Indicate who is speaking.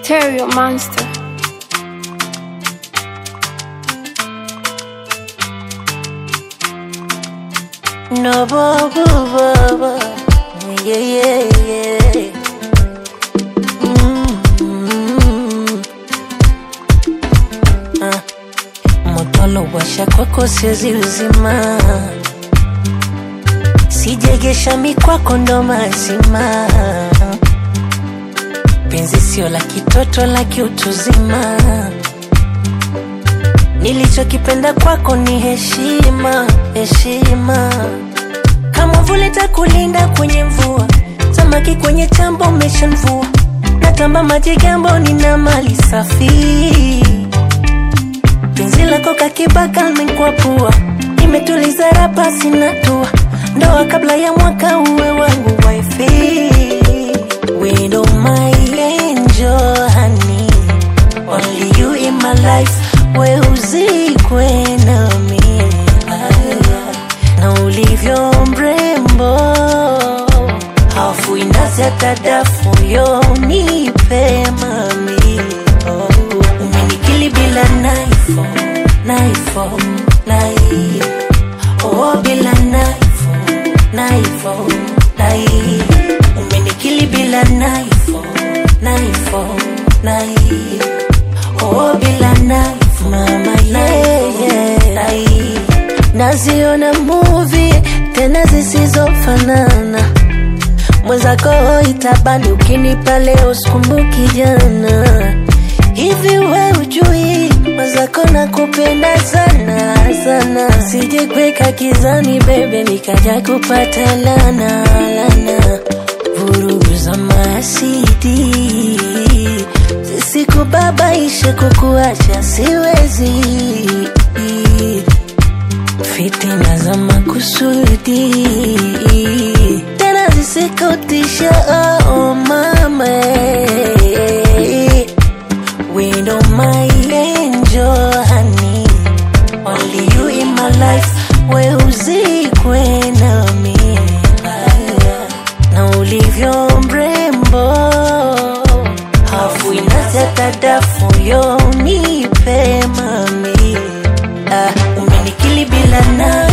Speaker 1: Stereo Monster.
Speaker 2: No baba baba yeah yeah yeah mm ah. Moto washa kwako siwezi uzima, sijegesha mikwako ndo mazima. Penzi sio la kitoto la kiutuzima, nilichokipenda kwako ni heshima, heshima kama vule takulinda kwenye mvua, samaki kwenye chambo umeshamvua, natamba maji gambo, nina mali safi, penzi lako kakibaka limekwapua, nimetuliza rapa sina tua, ndoa kabla ya mwaka uwe wangu wifi, widow my angel honey, only you in my life, we uzikwe nami na ulivyo mrembo, hafu inazi hata dafu yo nipe mami, oh. Umenikili bila naifo naifo nai oh, bila naifo naifo nai umenikili bila naifo naifo nai oh, bila naifo mama yeah, yeah. nai naziona movie tena zisizofanana mwenzako itabani ukinipa leo sikumbuki jana hivi we ujui mwenzako nakupenda sana sana sijekweka kizani bebe nikaja kupata lana lana vurugu za masidi zisikubabaishe kukuacha siwezi fitina za makusudi tena zisikutisha oh mama window my angel honey only you in my life we uzikwe nami na ulivyo mrembo hafu inazeta dafu yo nipe mami ah, umenikili bila na